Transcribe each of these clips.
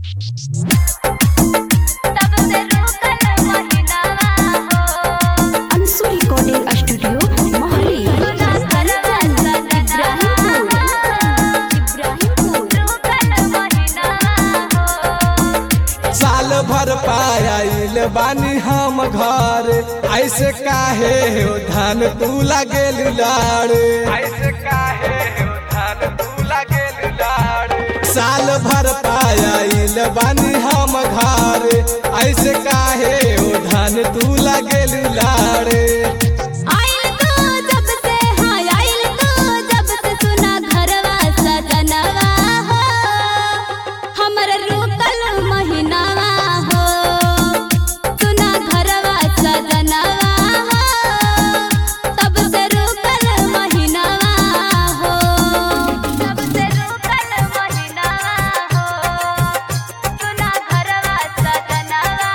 सबसे रुकल महिनावा हो अंशु रिकॉर्डिंग स्टूडियो मोहाली सुना करवा इब्राहिमपुर इब्राहिमपुर रुकल महिनावा हो साल भर पायल बानी हम घर ऐसे काहे हो धान तू लागेल लाड़े ऐसे काहे हो धान तू लागेल लाड़े साल भर पायल बानी हम घर ऐसे काहे हो धान तू लागेल लाड़े आइल तो जब से हाँ आइल तो जब से सुना घरवा सजनवा हो हमर रुकल महिनावा हो सुना घरवा सजनवा हो तब से रुकल महिनावा हो तब से रुकल महिनावा हो सुना घरवा सजनवा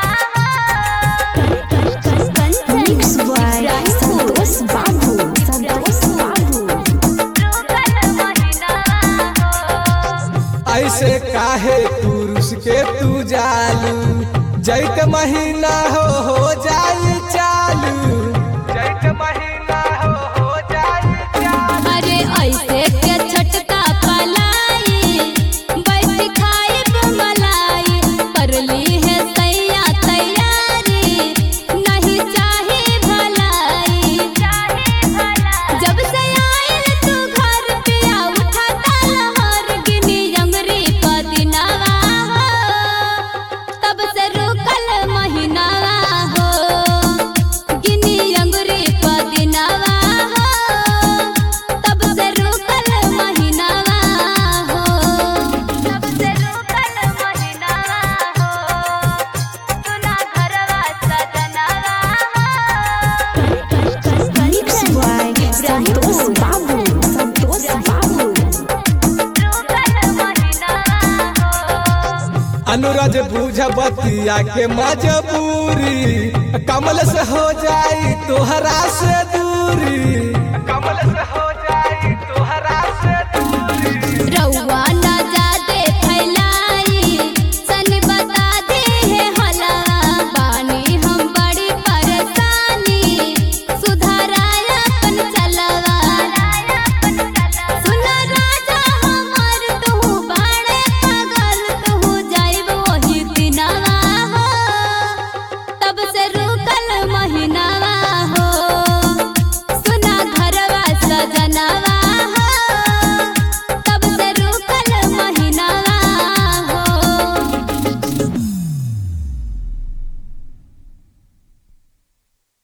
हो मिक्स बाय संतोष बाबू संतोष बाबू रुकल महिनावा हो ऐसे काहे तू रुस के तू जालू जैत महीना हो हो जाई चालू जैत महीना हो हो जाई चालू अरे ऐसे के छटका पलाई बैठ खाइब मलाई कर ली है सैया तैयारी नहीं चाहे भलाई जब से आयल तू घर पिया उठाता लहर गिनी अंगरी का दिनावा हो तब से रुकल महीनावा हो गिनी अंगुरी पदिनावा हो तब से रुकल महीनावा हो तब से रुकल महीनावा हो सुना घरवा सजनावा हो मिक्स बाय संतोष बाबू संतोष बाबू रुकल महीनावा हो अनुरज बुझ बतिया के मजबूरी कमल से हो जाई तोहरा से दूरी कमल से हो जाई